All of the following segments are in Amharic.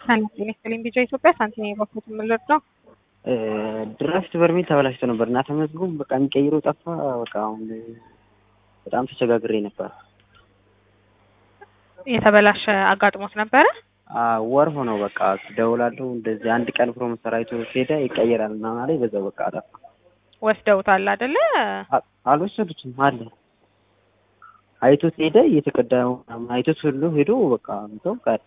ሰላም ጤና ይስጥልኝ። ቢጫ ኢትዮጵያ ሳንቲም የባኩት የምልር ነው። ድራፍት በርሜል ተበላሽቶ ነበር እና ተመዝግቦ በቃ የሚቀይረው ጠፋ። በቃ አሁን በጣም ተቸጋግሬ ነበር። የተበላሸ አጋጥሞት ነበረ። ወር ሆነው በቃ ደውላለሁ እንደዚህ አንድ ቀን ፕሮሞተር ሰራዊቱ ሄደ ይቀየራል እና ላይ በዛው በቃ አጠፋ። ወስደውታል አይደለ? አልወሰዱትም አለ አይቶት ሄደ እየተቀዳ አይቶት ሁሉ ሄዶ በቃ እንተው ቀር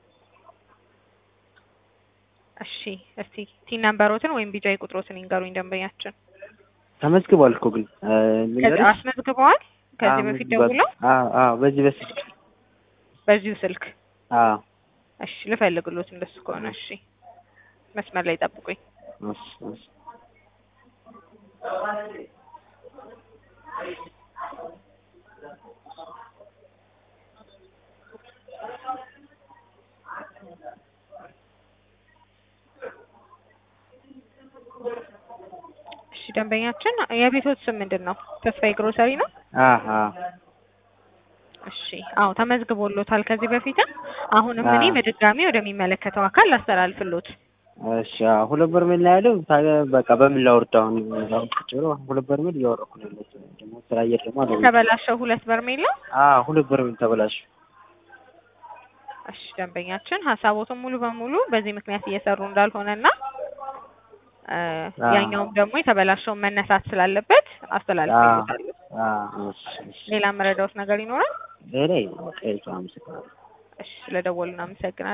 እሺ እስቲ ቲን ነምበሮትን ወይም ቢጫ ቁጥሮትን ይንገሩኝ ደንበኛችን። ተመዝግቧል እኮ ግን ከዚህ አስመዝግበዋል። ከዚህ በፊት ደውለው በዚህ በስልክ በዚሁ ስልክ አዎ እሺ ልፈልግሎት እንደሱ ከሆነ እሺ መስመር ላይ ጠብቁኝ። እሺ እሺ እሺ ደንበኛችን የቤቶት ስም ምንድን ነው? ተስፋዬ ግሮሰሪ ነው። አሀ እሺ አዎ ተመዝግቦሎታል ከዚህ በፊትም። አሁንም እኔ በድጋሚ ወደሚመለከተው አካል ላስተላልፍሎት። እሺ አዎ ሁለት በርሜል ነው ያለው። ታዲያ በቃ በምን ላውርድ አሁን? አሁን ቁጭ ብሎ ሁለት በርሜል እያወረኩ ነው ያለሁት። ደግሞ ስራ አየር ደግሞ አለ። ተበላሸው ሁለት በርሜል ነው። አዎ ሁለት በርሜል ተበላሽ። እሺ ደንበኛችን ሀሳቦትን ሙሉ በሙሉ በዚህ ምክንያት እየሰሩ እንዳልሆነና ያኛውም ደግሞ የተበላሸውን መነሳት ስላለበት አስተላልፍሎታለሁ። እሺ እሺ ሌላ መረዳውት ነገር ይኖራል? ሌላ በቃ ይሄ አመሰግናለሁ። እሺ ስለደወሉ እናመሰግናለን።